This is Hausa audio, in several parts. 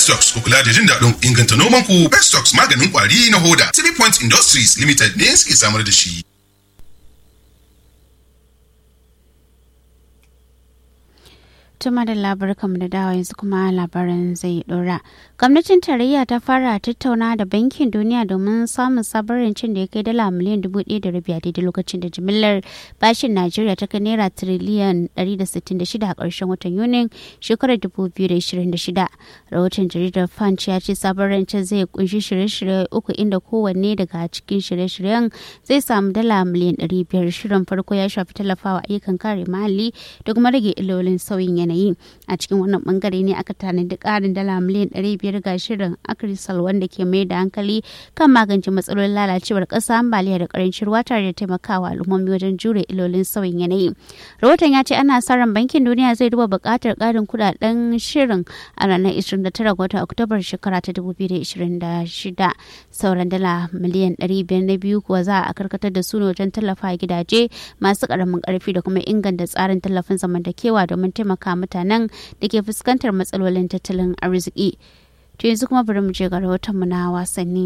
Bestocks ku kula da jin daɗin inganta noman ku Bestocks maganin kwari na hoda. Three Point Industries Limited ne suke samar da shi. tuma da labarkanmu da dawa yanzu kuma labaran zai dora. Gwamnatin tarayya ta fara tattauna da bankin duniya domin samun sabon rancen da ya kai dala miliyan dubu ɗaya da rabi a daidai lokacin da jimillar bashin Najeriya ta kai naira tiriliyan ɗari da sittin da shida a ƙarshen watan Yunin shekarar dubu biyu da ishirin da shida. Rahoton jaridar Punch ya ce sabon rancen zai kunshi shirye-shirye uku inda kowanne daga cikin shirye-shiryen zai samu dala miliyan ɗari biyar. Shirin farko ya shafi tallafawa ayyukan kare muhalli da kuma rage illolin sauyin yanayi. yanayi a cikin wannan bangare ne aka tanadi karin dala miliyan 500 ga shirin akrisal wanda ke mai da hankali kan magance matsalolin lalacewar ƙasa ambaliya da karancin ruwa tare da taimakawa al'ummomi wajen jure ilolin sauyin yanayi rahoton ya ce ana sa ran bankin duniya zai duba buƙatar ƙarin kudaden shirin a ranar 29 ga watan oktobar shekara ta 2026 sauran dala miliyan 500 na biyu kuwa za a karkatar da su wajen tallafa gidaje masu ƙaramin ƙarfi da kuma inganta tsarin tallafin zamantakewa domin taimaka mutanen da ke fuskantar matsalolin tattalin arziki. To yanzu kuma bari mu je ga rahotonmu na wasanni.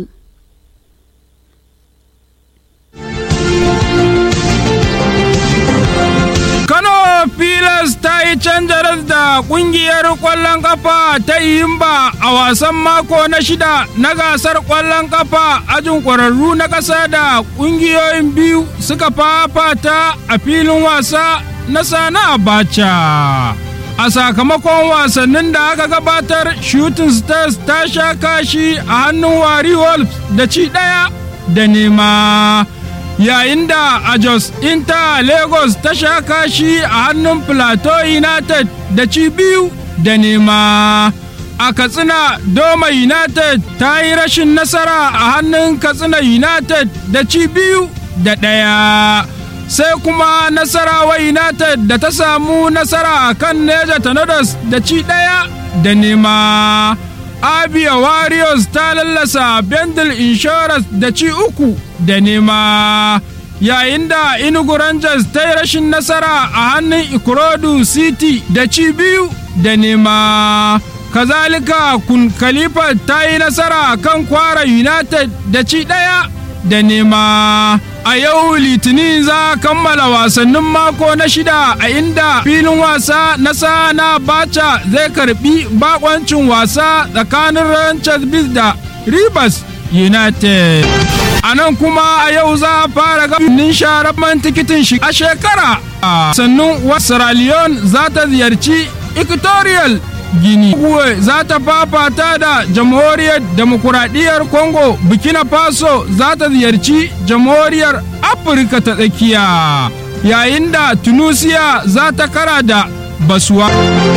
Kano Pilas ta yi canjaras da kungiyar ƙwallon kafa ta Iyimba a wasan mako na shida na gasar ƙwallon kafa ajin ƙwararru na ƙasa da ƙungiyoyin biyu suka fafata a filin wasa na Sana Abacha. a sakamakon wasannin da aka gabatar shooting stars ta sha kashi a hannun wari wolves da ci ɗaya da nema yayin da a jos inter lagos ta sha kashi a hannun plateau united da ci biyu da nema a katsina doma united ta yi rashin nasara a hannun katsina united da ci biyu da ɗaya sai kuma nasarawa united da ta samu nasara a kan neja tanadas da ci ɗaya da nema abia warriors ta lallasa bendel insurance da ci uku da nema yayin da inugu rangers ta yi rashin nasara a hannun ikorodu city da ci biyu da nema kazalika kun khalifa ta yi nasara kan kwara united da ci ɗaya da nema a yau litinin za a kammala wasannin mako na shida a inda filin wasa na sana bacha zai karbi bakoncin wasa tsakanin ranchers bis da rivers united a nan kuma a yau za a fara gabanin sharaban tikitin shi a shekara sannan sierra leone za ta ziyarci equatorial Gini. Uwe za ta fafata da jamhuriyar demokuraɗiyyar Congo, Burkina Faso za ta ziyarci jamhuriyar Afirka ta tsakiya, yayin da Tunisia za ta kara da Basuwa.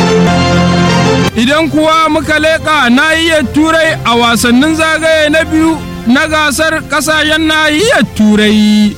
Idan kuwa muka leƙa nahiyar Turai a wasannin zagaye na biyu na gasar ƙasashen nahiyar Turai.